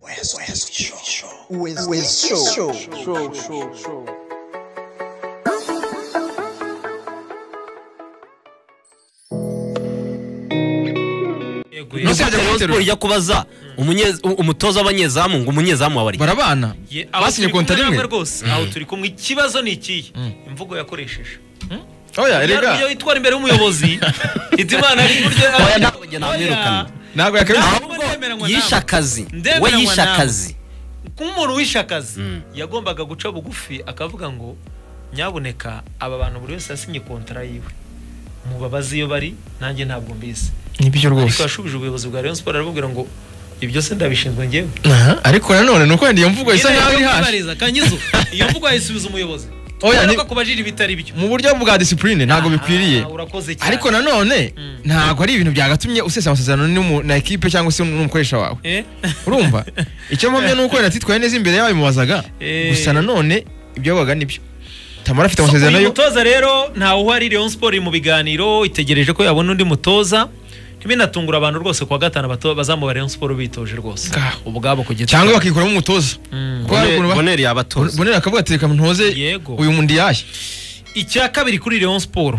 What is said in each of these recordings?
West, West Show. West, West Show. Show, show, show. nusibye muri siporo ijya kubaza umunye- u- umutoza w'abanyezamu ngo umunyezamu wawe ari barabana Ye- aho basinye turi kumwe konta namwe rimwe rwose aho turi kumwe ikibazo ni ikihe imvugo yakoresheje oya iyo erega itwara imbere y'umuyobozi itimana ari buryo Oya, ntabwo njye namwirukana. ntabwo yakabije ahubwo ndemeranywa yishe nawe akazi we Ndemeranywa yishe nawe. akazi nk'umuntu wishe akazi yagombaga guca bugufi akavuga ngo nyabuneka aba bantu buri wese yasinye kontara yiwe mubabaze iyo bari nanjye ntabwo mbizi nibyo ariko rwose yashubije ubuyobozi bwa Rayon Sports arababwira ngo ibyo se ndabishinzwe ngewe Aha, ariko nanone nuko wenda iyo mvugo isa Nyine nkaho iri yo hasi kwibariza, kanyizo iyo mvugo ayisubiza umuyobozi Oya, ni- oya kubajira ibitari byo mu buryo bwa disipurine ntabwo bikwiriye Ah, urakoze cyane ariko nanone ntabwo ari ibintu byagatumye usesa amasezerano n'umu- na ekipe cyangwa se n'umukoresha wawe Eh? urumva icyo mpamya ni uko wenda atitwaye neza imbere yababimubazaga Eh. gusa nanone ibyo yabaga nibyo tamara afite So, amasezerano uyu yo mutoza rero ntawe uhari Rayon Sport iri mu biganiro itegereje ko yabona undi mutoza ntibinatungura abantu rwose kuwa gatanu bato- bazamu ba Rayon Sport bitoje rwose Ngaho. ubwabo ku giti cyangwa cyabo. bakikuramo umutoza Mm. Kuko hari ukuntu ba- boneri yabatoza bonera akavuga ati reka ntoze Yego. uyu mundi yahe icya kabiri kuri Rayon Sport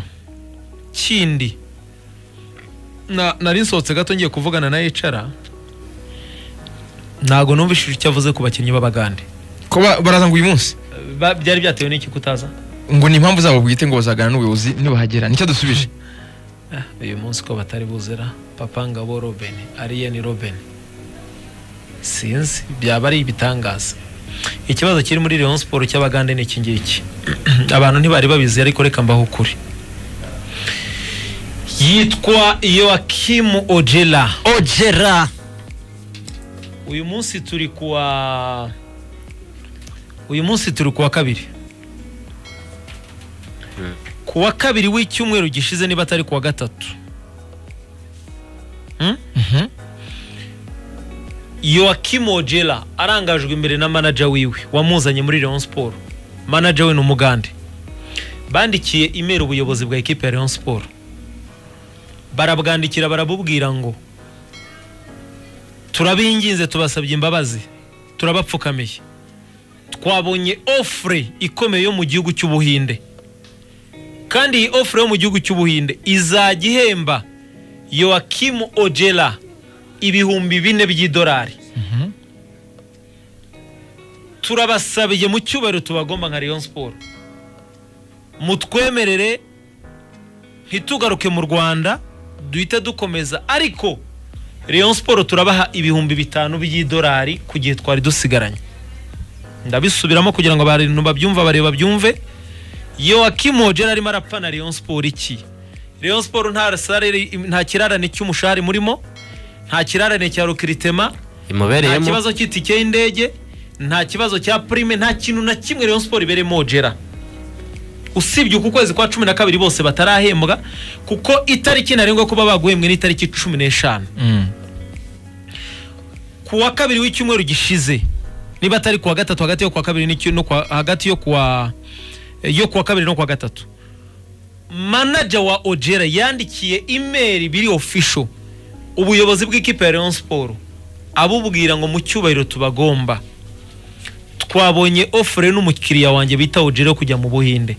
kindi na nari nsohotse gato ngiye kuvugana na HR ntago numvishije icyo avuze ku bakinnyi b'abagande ko ba- baraza ngo uyu munsi Ba- byari byatewe n'iki kutaza ngo ni impamvu zabo bwite ngo bazagana n'ubuyobozi nibahagera nicyo dusubije Ah, uyu munsi ko batari buzira papa ngabo robin ariyeni robin sinzi byaba ari ibitangaza ikibazo kiri muri Rayon Sport cy'abagande ni iki ngiki abantu ntibari babizi ariko reka mbaho ukuri yitwa Joachim Ojela ojera uyu munsi turi kuwa uyu munsi turi kuwa kabiri kuwa kabiri w'icyumweru gishize niba atari kuwa gatatu Hmm? Joachim Ojela arangajwe imbere na manager wiwe wamuzanye muri Rayon Sport manager we ni umugande bandikiye imeri ubuyobozi bwa ekipe ya Rayon Sport barabwandikira barabubwira ngo turabinginze tubasabye imbabazi turabapfukamiye twabonye ofure ikomeye yo mu gihugu cy'ubuhinde kandi iyi ofure yo mu gihugu cy'ubuhinde izajya ihemba Joachim Ojela ibihumbi bine by'idolari turabasabiye mu cyubahiro tubagomba nka Rayon Sport mutwemerere ntitugaruke mu Rwanda duhite dukomeza ariko Rayon Sport turabaha ibihumbi bitanu by'idolari ku gihe twari dusigaranye ndabisubiramo kugira ngo abantu babyumva bareba babyumve Joachim Ojera arimo arapfana Rayon Sport iki Rayon Sport nta salary nta kirarane cy'umushahara murimo nta kirarane cya rukritema nta imubereyemo kibazo cy'itike y'indege nta kibazo cya prime nta kintu na kimwe Rayon Sport ibereyemo Ojera usibye uku kwezi kwa cumi na kabiri bose batarahembwa kuko itariki ntarengwa kuba baguhembwe ni itariki cumi n'eshanu ku wa kabiri w'icyumweru gishize niba atari ku wa gatatu hagati yo ku wa kabiri n'icyo- no ku wa- hagati yo ku wa yo ku wa kabiri no ku wa gatatu manager wa Ojera yandikiye email biri official ubuyobozi bw'ikipe ya Rayon Sport abubwira ngo mu cyubahiro tubagomba twabonye ofure n'umukiriya wanjye bita Ojera yo kujya mu Buhinde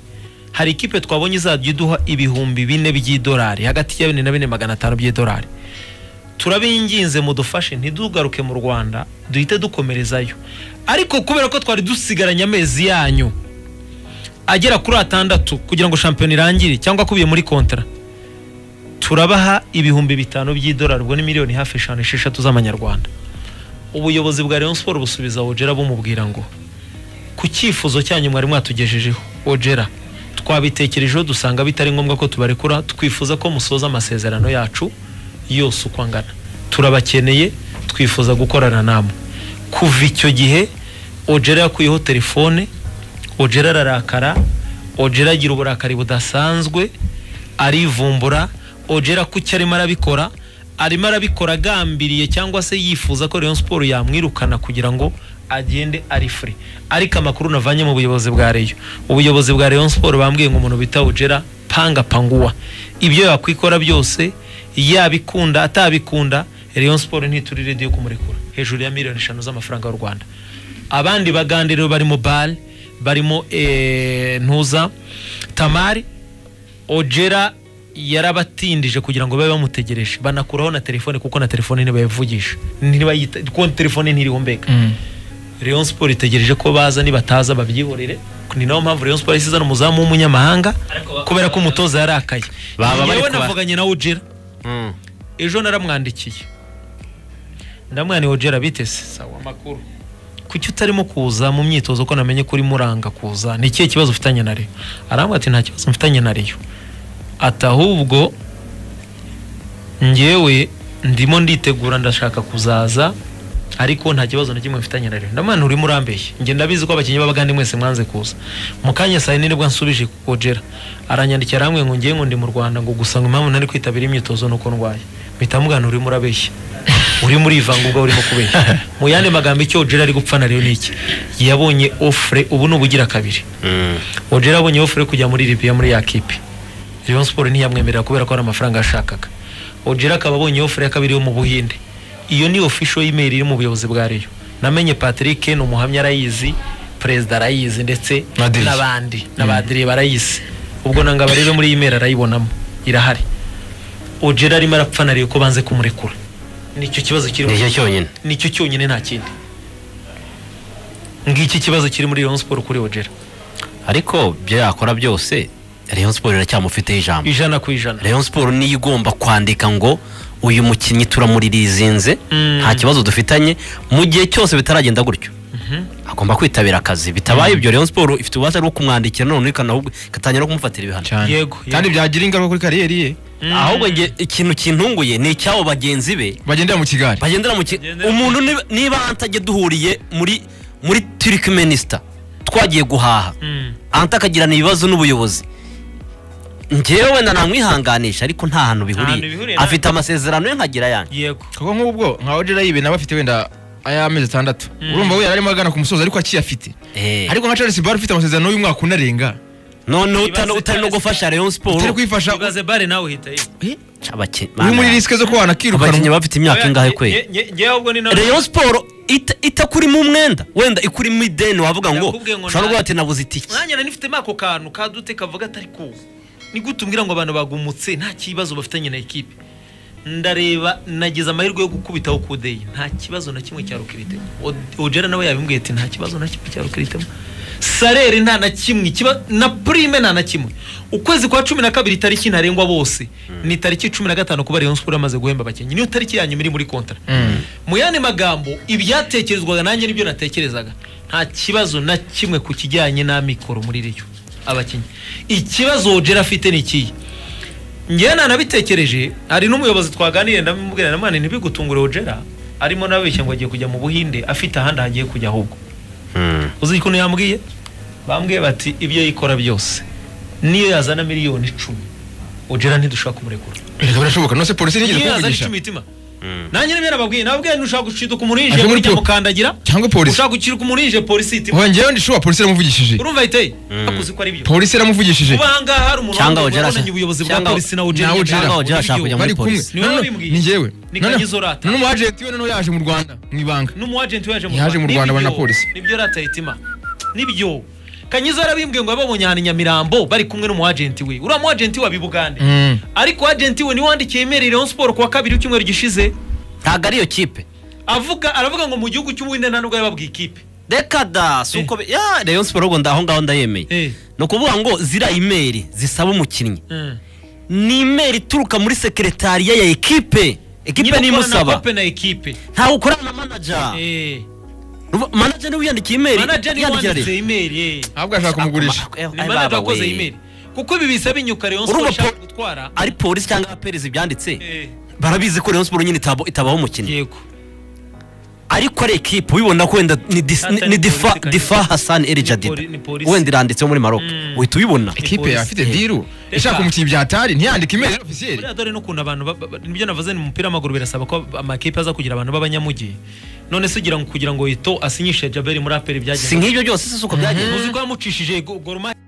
hari ikipe twabonye izajya iduha ibihumbi bine by'idolari hagati ya bine na bine magana atanu by'idolari turabinginze mudufashe ntidugaruke mu rwanda duhite dukomerezayo ariko kubera ko twari dusigaranye amezi yanyu agera kuri atandatu kugira ngo shampiyona irangire cyangwa akubiye muri kontara turabaha ibihumbi bitanu by'idolari ubwo ni miliyoni hafi eshanu esheshatu z'amanyarwanda ubuyobozi bwa Rayon Sport busubiza Ojera bumubwira ngo ku cyifuzo cyanyu mwari mwatugejejeho Ojera twabitekerejeho dusanga bitari ngombwa ko tubarekura twifuza ko musoza amasezerano yacu yose uko angana turabakeneye twifuza gukorana namwe kuva icyo gihe Ojera yakuyeho telefone Ojera ararakara Ojera agira uburakari budasanzwe arivumbura Ojera ku cyo arimo arabikora arimo arabikora agambiriye cyangwa se yifuza ko Rayon Sport yamwirukana kugira ngo agende ari free ariko amakuru navanye mu buyobozi bwa Rayon ubuyobozi bwa Rayon Sport bambwiye ngo umuntu bita Ojera panga panguwa ibyo yakwikora byose yabikunda atabikunda Rayon Sport ntiturire diyo kumurekura hejuru ya miliyoni eshanu z'amafaranga y'u rwanda abandi bagandiriwe barimo bari barimo eh, ntuza tamari ojera yarabatindije kugira ngo babe bamutegereje banakuraho na telefone kuko na telefone ntibayivugisha ntibayita kuko telefone ntirihumeka Mm. Rayon Sport itegereje ko baza nibataza babyihorere ni nayo mpamvu Rayon Sport yasize umuzamu w'umunyamahanga kubera ko umutoza yarakaye Baba bari yewe kuba- navuganye na Ojera Mm. ejo naramwandikiye ndamwaniye Ojera bitese sawa makuru kuki utarimo kuza mu myitozo ko namenye ko urimo uranga kuza ni ikihe kibazo ufitanye na Rayon arambwira ati nta kibazo mfitanye na Rayon ati ahubwo ngewe ndimo nditegura ndashaka kuzaza ariko nta kibazo na kimwe mfitanye na Rayon ndamwira urimo urambeshya njye ndabizi ko abakinnyi b'abagande mwese mwanze kuza mu kanya saa yine nibwo ansubije ku Ojera aranyandikira aramwe ngo ngewe ngo ndi mu Rwanda ngo gusa ngo impamvu nari kwitabira imyitozo nuko ndwaye mpita mugana urimo urabeshya uri muri ivangurwa urimo kubeshya mu yandi magambo icyo Ojera ari gupfa na Rayon ni iki yabonye offre ubu ni ubugira kabiri Mm. Ojera abonye ofure yo kujya muri Libya muri ya kipe Rayon Sport ntiyamwemerera kubera ko hari amafaranga yashakaga Ojera akaba abonye ofure ya kabiri yo mu Buhinde iyo ni official email iri mu buyobozi bwa Rayon namenye Patrick ni umuhamya arayizi perezida arayizi ndetse Madiri. n'abandi n'abadiri barayizi ubwo nanga barebe muri iyi email arayibonamo irahari Ojera arimo arapfanariye ko banze kumurekura nicyo kibazo kiri nicyo cyonyine nicyo cyonyine nta kindi ngiki kibazo kiri muri Rayon Sport kuri Ojera ariko byo yakora byose Rayon Sport iracyamufiteho ijambo ijana ku ijana Rayon Sport niyo igomba kwandika ngo uyu mukinnyi turamuririzinze Mm. nta kibazo dufitanye mu gihe cyose bitaragenda gutyo agomba kwitabira akazi bitabaye ibyo Rayon Sport ifite ububasha bwo kumwandikira none ikanahubwo ikatangira no kumufatira ibihano cyane Yego, yego. kandi byagira ingaruka kuri kariyeri ye ahubwo nge ikintu kintunguye ni icyabo bagenzi be bagendera mu kigali bagendera mu ki- umuntu niba- niba antajya duhuriye muri muri Turkmenistan twagiye guhaha Mm. anta akagirana ibibazo n'ubuyobozi ngewe wenda namwihanganisha ariko nta hantu hantu bihuriye bihuriye, nta- afite amasezerano ye nkagira yanjye yego kuko nk'ubwo nka ojera yibe nawe afite wenda ay'amezi atandatu urumva we yari arimo agana ku musozi ariko akiyafite Eh, ariko nka charles bar ufite amasezerano y'umwaka unarenga noneho Ibaze utari- utari no Charles gufasha Rayon Sport utari kwifasha ibaze bare nawe uhita yiba Abaki- uri muri Mana, risike zo kuba abakinnyi wanakirukanwa bafite imyaka ingahe kwe ngewe ubwo ni nawe Rayon Sport ita- itakurimo umwenda wenda ikurimo ideni wavuga ngo Nakubwiye ngo ushobora nta- kuba ati nabuze itike mwanya nari nifitemo ako kantu kadute kavuga atari ku ni gute umbwira ngo abantu bagumutse nta kibazo bafitanye na ekipe ndareba nagize amahirwe yo gukubitaho kudeyi nta kibazo na kimwe cya rukiritemo O- ojera nawe yabimbwiye ati nta kibazo na kimwe cya rukiritemo sarere nta na kimwe ikiba- na prime nta na kimwe ukwezi kwa cumi na kabiri itariki ntarengwa bose ni tariki cumi na gatanu kuba Rayon Sport amaze guhemba abakinnyi niyo tariki yanyu iri muri kontara mu yandi magambo ibyatekerezwaga nanjye nibyo natekerezaga nta kibazo na kimwe ku kijyanye n'amikoro muri riyo abakinnyi ikibazo ojera afite ni ikihe njyewe nanabitekereje hari n'umuyobozi twaganiriye ndamubwira na mani ntibigutungure ojera arimo nabeshya ngo agiye kujya mu buhinde afite ahandi hagiye kujya ahubwo uzi ukuntu yambwiye bambwiye bati ibyo yikora byose niyo yazana miliyoni icumi ojera ntidushaka kumurekura reka birashoboka nose polisi ntigeze niyo yazana kumuvugisha icumi itima nanjye nibyo nababwiye nababwiye ntushaka guciduka umuntu Aje yinjiye muri muri po- mukandagira cyangwa polisi ushaka guciduka umuntu yinjiye polisi itima wongeyeho ndishuba polisi yaramuvugishije urumva iteye akuzi ko ari byo polisi yaramuvugishije kuba ahangaha hari umuntu Cyangwa wambaye- Ojera- wabonanye ubuyobozi bwa cyangwa- polisi na ojera na Ojera. Cyangwa Ojera ashaka kujya muri bari kumwe polisi. Ni wowe wabimbwiye. ni njyewe Ni Kanyezo Rata. none umu agenti we noneho yaje mu rwanda mu ibanga n'umuagenti waje Yaje mu Rwanda abona Nibyo- polisi. nibyo rata itima nibyo kanyiza yarabimbwiye ngo yababonye ahantu i nyamirambo bari kumwe n'umuagenti we uriya muagenti we abibugande Mm. ariko agenti we niwe wandikiye imeri Rayon Sport kuwa kabiri w'icyumweru gishize ntabwo ari iyo kipe avuga aravuga ngo mu gihugu cy'ubuhinde nta nubwo yababwiye ikipe reka da si uko bi- ya Rayon Sport ahubwo ndaho ngaho ndayemeye Eh. ni ukuvuga ngo ziriya imeri zisaba umukinnyi Mm. ni imeri ituruka muri sekretariya ya ekipe ekipe Niba niyo ukora na imusaba kope na ekipe ntawe ukorana na manaja Eh. Ruba- manaja niwe uyandikiye imeri manager niwe yandikira wanditse rero imeri eh. ahubwo ashaka kumugurisha ni manager wakoze imeri kuko ibi bisaba inyuka Rayon Sport Urumva po- ishaka gutwara ari polisi cyangwa aperezi byanditse Eh. barabizi ko Rayon Sport nyine itabo- itabaho umukinnyi yego ariko ari ekipe ubibona ko wenda ni dis- Hata ni- ni ni difa polisi, difa kandi- Hassan El ni Jadid poli- ni polisi. wenda iranditseho muri Maroc Mm. uhita ubibona ikipe polisi. afite diru Reka. ishaka umukinnyi bya hatari ntiyandike imeri ofisiyeri buriya dore n'ukuntu abantu ba- ba- nibyo navuze ni mu mupira w'amaguru birasaba ko amakipe aza kugira abantu b'abanyamujyi none se ugira ngo kugira ngo Ito asinyishe Jaberi muri aperi si byagenze nk'ibyo byose si uko byagenze uzi ko yamucishije go- Gor Mahia